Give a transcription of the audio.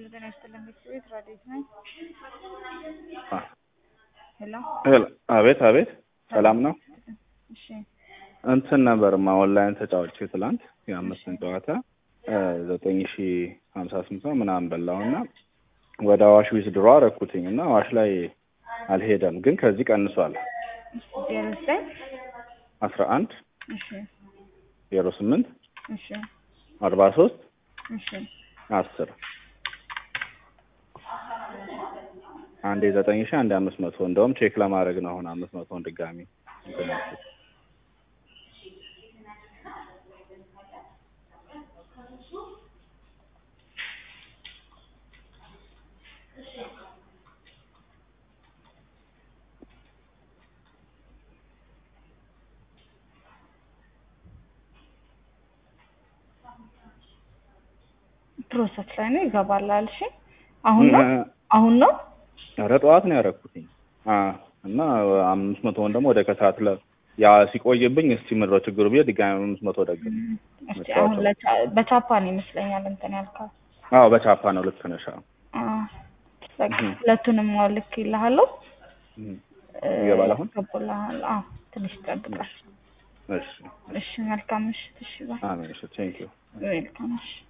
ጤና ይስጥልን ቤተሰቤት ራዲዮት ነኝ። ሄሎ ሄሎ፣ አቤት አቤት፣ ሰላም ነው። እሺ እንትን ነበርማ ኦንላይን ተጫዋች ትላንት የአምስትን ጨዋታ ዘጠኝ ሺ ሀምሳ ስምንት ነው ምናምን በላውና ወደ አዋሽ ዊዝ ድሮ አረኩትኝ እና አዋሽ ላይ አልሄደም፣ ግን ከዚህ ቀንሷል። ዜሮ ዘጠኝ አስራ አንድ እሺ ዜሮ ስምንት እሺ አርባ ሶስት እሺ አስር አንዴ ዘጠኝ ሺ አንዴ አምስት መቶ እንደውም ቼክ ለማድረግ ነው አሁን አምስት መቶን ድጋሚ እንትን ያልኩት። ፕሮሰስ ላይ ነው ይገባል አልሽ። አሁን ነው አሁን ነው ኧረ ጠዋት ነው ያደረኩትኝ እና አምስት መቶውን ደግሞ ወደ ከሰዓት ለ ያ ሲቆይብኝ እስቲ ምድረው ችግሩ ብዬ ድጋሚ አምስት መቶ ደግም እስቲ አሁን ለቻ- በቻፓ ነው ይመስለኛል እንትን ያልካል። አዎ በቻፓ ነው ልክ ነሽ። አዎ አዎ በቃ ሁለቱንም አሁን ልክ ይልሃለሁ። እም። ይገባል አሁን? ይገባልሃል። አዎ ትንሽ ይጠብቃል። እሺ እሺ መልካም ምሽት። እሺ ባይ አሜን። እሺ ቴንክ ዩ ዌልካም። እሺ